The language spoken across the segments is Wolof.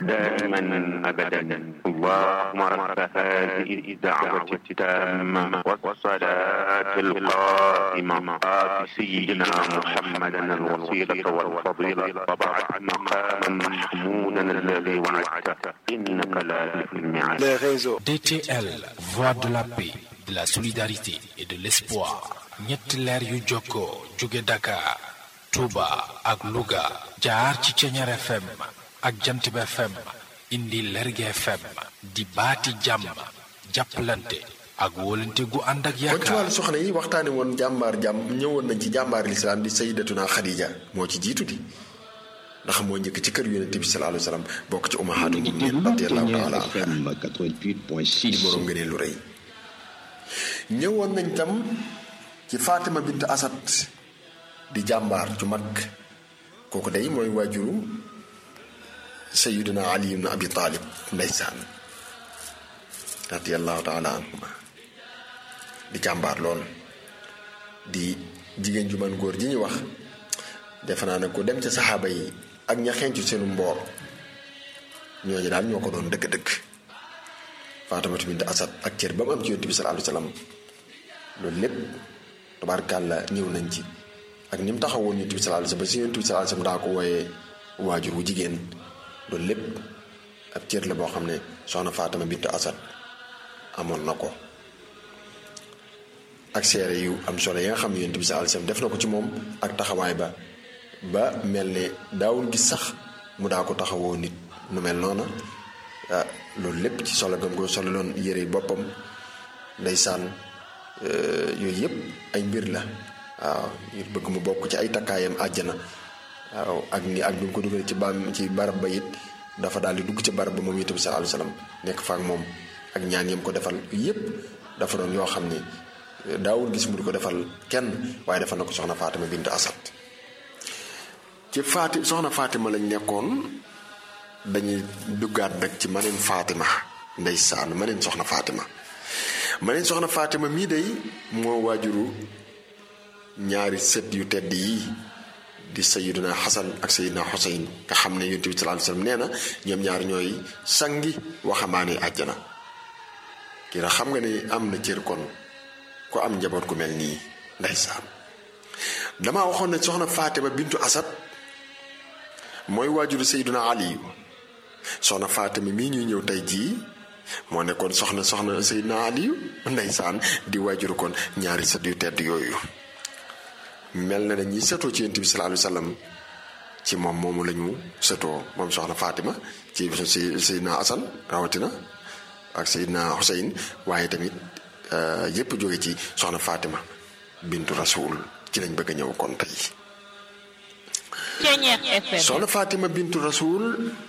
دائما أبدا اللهم رب هذه الدعوة التامة والصلاة القائمة آت سيدنا محمدا الوسيلة والفضيلة وبعد مقاما محمودا الذي وعدته إنك لا تخلف الميعاد les réseaux. DTL, voix de la paix, de la solidarité et de l'espoir. ñetti leer yu jokkoo jóge Dakar, Touba ak Louga jaar ci Ceñeer FM ak Jantib FM indi Lerge FM di baati jàmm jàppalante ak wóolante gu ànd ak kon ci yaakaar wàllu soxna yi waxtaane woon jàmbaar jàmm ñëwoon nañ ci jàmbaar lislaam di sayyidatuna Xadija moo ci jiitu di ndax moo njëkk ci kër yonente bi sallallahu alayhi wa sallam bokk ci ummahaatul mu'minin radiyallahu taala anha FM di 88.6. borom ngëneel lu rëy ñëwoon nañ tam ci Fatima bint Asad di jàmbaar ju mag kooku day mooy waajuru Sayyidina Ali ibn Abi Talib ndeysaan radiyallahu taala anhuma di jàmbaar lool di jigéen ju man góor ji ñuy wax defe naa ne ku dem ca saxaaba yi ak ña xencu seenu mboor ñooñu daal ñoo ko doon dëgg-dëgg Faatimatu bint Asad ak cër ba mu am ci yonent bi sallallahu alayhi wa sallam loolu lépp tabaarkàlla ñëw nañ ci ak ni mu taxawoon yonent bi sallallahu alayhi wa sallam ba si yonent bi sallallahu alayhi wa sallam daa ko wooyee waajur wu jigéen loolu lépp ab cër la boo xam ne soxna Faatima bint Asad amoon na ko ak seere yu am solo yi nga xam ne yonent bi sallallahu alayhi wa sallam def na ko ci moom ak taxawaay ba ba mel ne daawul gis sax mu daa ko taxawoo nit nu mel noona ah loolu lépp ci solo gam ko solo loon yére boppam ndeysaan yooyu yëpp ay mbir la waaw ngir bëgg mu bokk ci ay takkaayam àjjana waaw ak ni ak bi mu ko dugal ci ba ci barab ba it dafa daal di dugg ci barab ba moom itam sallallahu alayhi wasallam nekk fa ak moom ak ñaan yam ko defal yëpp dafa doon yoo xam ne daawul gis mu di ko defal kenn waaye defal na ko soxna Fatima bint Asad ci Faati soxna Fatima lañ nekkoon dañuy duggaat nag ci maneen Fatima ndeysaan maneen soxna Fatima maneen soxna Fatima mii day moo waajuru ñaari sët yu tedd yi di sayiduna Xasan ak sayiduna Xuseyn nga xam ne yonent bi sallallahu alayhi wasallam nee na ñoom ñaar ñooy sangi waxambaane àjjana kii nag xam nga ne am na cër kon ku am njaboot ku mel nii ndeysaan damaa waxoon ne soxna Fatima bintu Asad mooy waajuru sayiduna Aliyu soxna Fatima mii ñuy ñëw tey jii moo nekkoon soxna soxna sayiduna Aliyu ndeysaan di waajuru kon ñaari sët yu tedd yooyu mel na ne ñi sëtoo ci yonent bi sallallahu alayhi wasallam ci moom moomu la ñu sëtoo moom soxna Fatima ci si sayiduna Asan rawatina ak sayiduna Xuseyn waaye tamit yépp jóge ci soxna Fatima bintu Rasul ci lañ bëgg a ñëw kon tey Ceñeex FM soxna Fatima bintu Rasul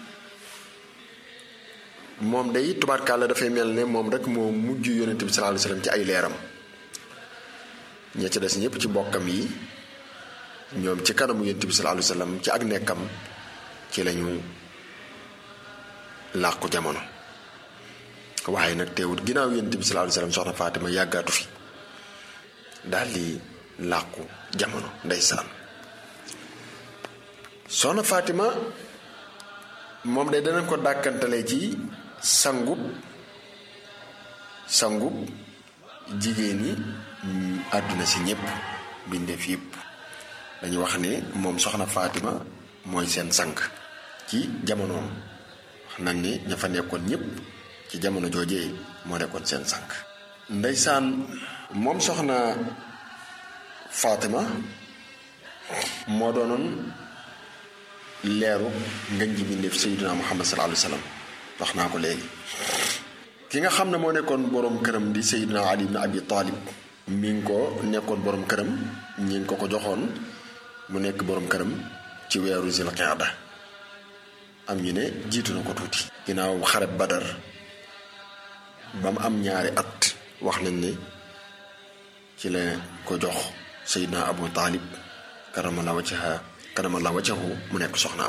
moom day tubaarkàlla dafay mel ne moom rek moo mujj yonent bi sallallahu alayhi wasallam ci ay leeram ña ci des ñëpp ci bokkam yi ñoom ci kanamu yonent bi sallallahu alayhi wasallam ci ak nekkam ci lañu làqu jamono waaye nag teewut ginnaaw yonent bi sallallahu alayhi wasallam soxna Fatima yàggaatu fi daal di làqu jamono ndeysaan soxna Fatima moom de danañ ko dàkkantale ci sangub sangub jigéen ñi àdduna si ñëpp bindeef yëpp dañu wax ne moom soxna Fatima mooy seen sang ci jamonoom wax nañ ne ña fa nekkoon ñëpp ci jamono joojee moo nekkoon seen sang ndeysaan moom soxna Fatima moo doonoon leeru ngën ji bindeef sayyidina Muhammad sallallahu alayhi wa sallam wax naa ko léegi ki nga xam ne moo nekkoon boroom këram di sayyidina Ali ibn Abi Talib mi ngi ko nekkoon boroom këram ñi ngi ko ko joxoon mu nekk boroom këram ci weeru Zilqaada am ñu ne jiitu na ko tuuti ginnaaw xareb Badar ba mu am ñaari at wax nañ ne ci la ko jox sayyidina Abu Talib karamallahu wajhahu karamallahu wajhahu mu nekk soxnaam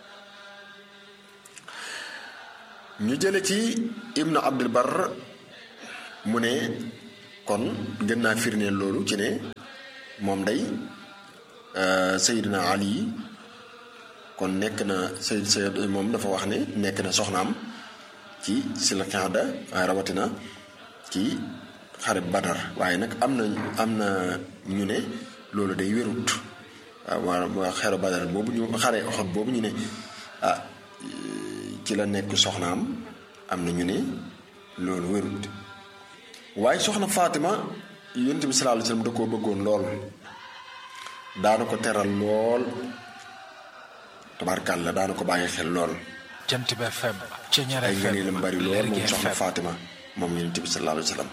ñu jële ci ibnu abdul bar mu ne kon gën naa firneel loolu ci ne moom day sayidina ali kon nekk na say say moom dafa wax ne nekk na soxnaam ci si la xaada waaye rawatina ci xare badar waaye nag am na am na ñu ne loolu day wérut waaw waa xare badar boobu ñu xare oxot boobu ñu ne ah ci la nekk soxnaam am na ñu ne loolu wérut waaye soxna Fatima yonent bi sallallahu alayhi wasallam da koo bëggoon lool daana ko teral lool tabarkàlla daana ko bàyyi xel lool jant bi FM Ceñeer ay FM ngëneelam bari lool moom Lergui soxna FM. Fatima moom yonent bi sallallahu alayhi wasallam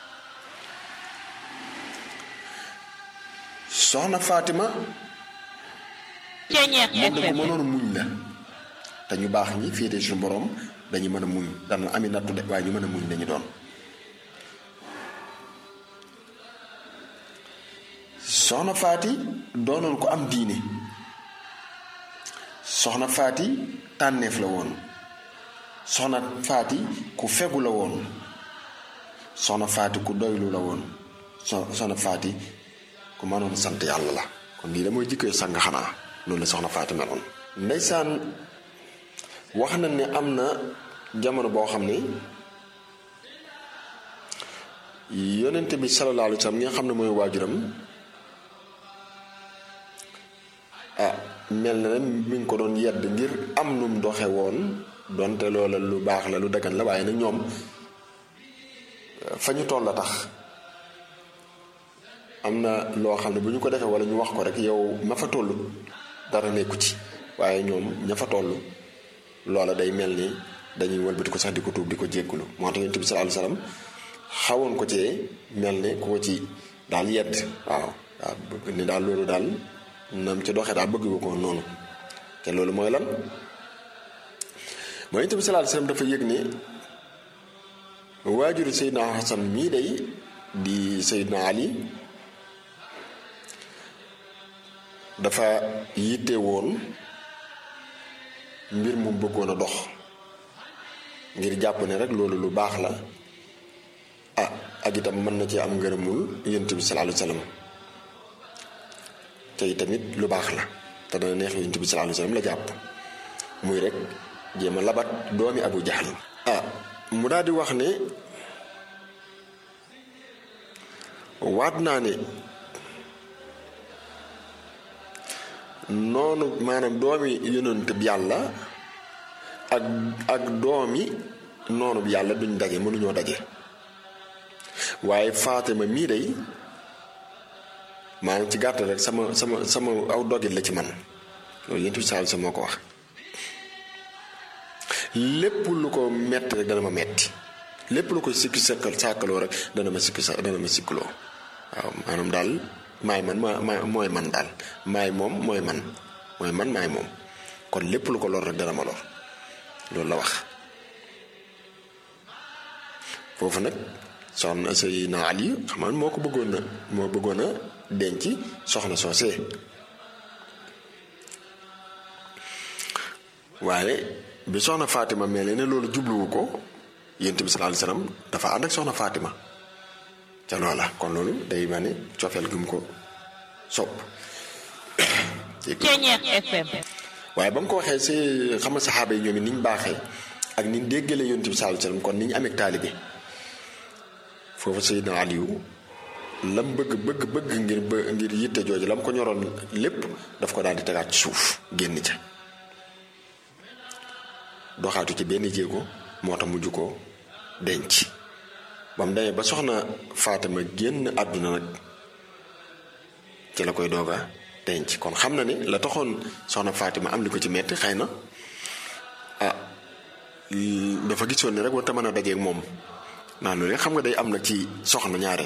soxna Fatima Ceñeer moom da ko FM mënoon muñ la te ñu baax ñi féete suñu borom dañu mën a muñ dana ami nattu de waaye ñu mën a muñ lañu doon soxna faati doonoon ko am diine soxna faati tànneef la woon soxna faati ku fegu la woon soxna faati ku doylu la woon so soxna faati ku mënoon sant yàlla la kon lii da mooy jikkoy sang xanaa loolu la soxna faati meloon ndeysaan wax na ne am na jamono boo xam ne yonente bi sallallahu alayhi wa sallam ñi nga xam ne mooy waajuram ah mel na ne mi ngi ko doon yedd ngir am nu mu doxe woon donte loola lu baax la lu dagan la waaye nag ñoom fa ñu toll la tax am na loo xam ne bu ñu ko defee wala ñu wax ko rek yow ma fa toll dara nekku ci waaye ñoom ña fa toll loola day mel ni dañuy wëlbati ko sax di ko tuub di ko jéggulu moo tax yonent bi sallallahu alayhi wasallam xawoon ko cee mel ne ku ko ci daal yedd waaw waaw bëgg ni daal loolu daal nam ci doxee daal bëgg ko noonu te loolu mooy lan mooy yonent bi sallallahu alayhi wasallam dafa yëg ne waajuru Seydina Hasan mii day di Seydina Ali dafa yitte woon mbir mu bëggoon a dox ngir jàpp ne rek loolu lu baax la ah ak itam mën na ci am ngërëmul yonent bi sallallahu alayhi wasallam te tamit lu baax la te dana neex yonent bi sallallahu alayhi wasallam la jàpp muy rek jéem a labat doomi Abu Jahl ah mu daal di wax ne waat naa ne noonu maanaam doomi yonent bi yàlla ak ak doomi noonu bi yàlla duñ daje mënuñoo daje waaye Fatima mii day maanaam ci gàttal rek sama sama sama aw dogit la ci man loolu yéen tamit sa moo ko wax lépp lu ko metti rek dana ma metti lépp lu koy sikki sàkkal sàkkaloo rek dana ma sikki sa dana ma sikkaloo waaw maanaam daal maay man ma mooy man daal maay moom mooy man mooy man maay moom kon lépp lu ko lor rek dana ma lor loolu la wax foofu nag soxna Seydina Ali xam nga moo ko bëggoon na moo bëggoon a denc soxna soosee waaye bi soxna Fatima mel ne loolu jubluwu ko yonent bi sallallahu alayhi wasallam dafa ànd ak soxna Fatima ca loola kon loolu day ma ne cofeel gi mu ko sopp Ceñeer FM waaye ba mu ko waxee si xam nga saxaaba yi ñoom it ni ñu baaxee ak ni ñu déggalee yonent bi sallallahu alayhi wasallam kon ni ñu amee taalibe foofu Seydina Aliou lam bëgg bëgg bëgg ngir bë ngir yitte jooju lam ko ñoroon lépp daf ko daal di tegaat ci suuf génn ca doxaatu ci benn jéego moo tax mujj ko denc ba mu demee ba soxna Fatima génn àdduna nag ci la koy dooga denc kon xam na ne la taxoon soxna Fatima am li ko ci metti xëy na ah dafa gisoon ne rek warta mën a dajeeg moom naa loolu xam nga day am nag ci soxna ñaare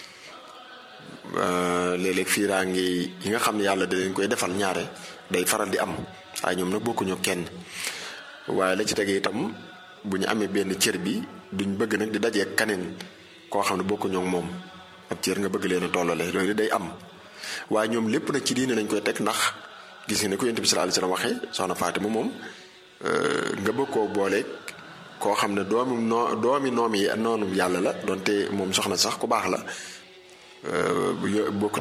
léeg-léeg fiiraange yi nga xam ne yàlla da leen koy defal ñaare day faral di am waaye ñoom nag bokkuñu kenn waaye la ci tegee itam bu ñu amee benn cër bi duñ bëgg nag di dajeeg kaneen koo xam ne bokkuñu ak moom ab cër nga bëgg leen a tollale loolu day am waaye ñoom lépp nag ci diine lañ koy teg ndax gis nga ne ko yonent bi sallallahu alayhi wasallam waxee soxna Fatima moom nga bëgg koo booleeg koo xam ne doomi noo doomi noom yi noonu yàlla la donte moom soxna sax ku baax la bokk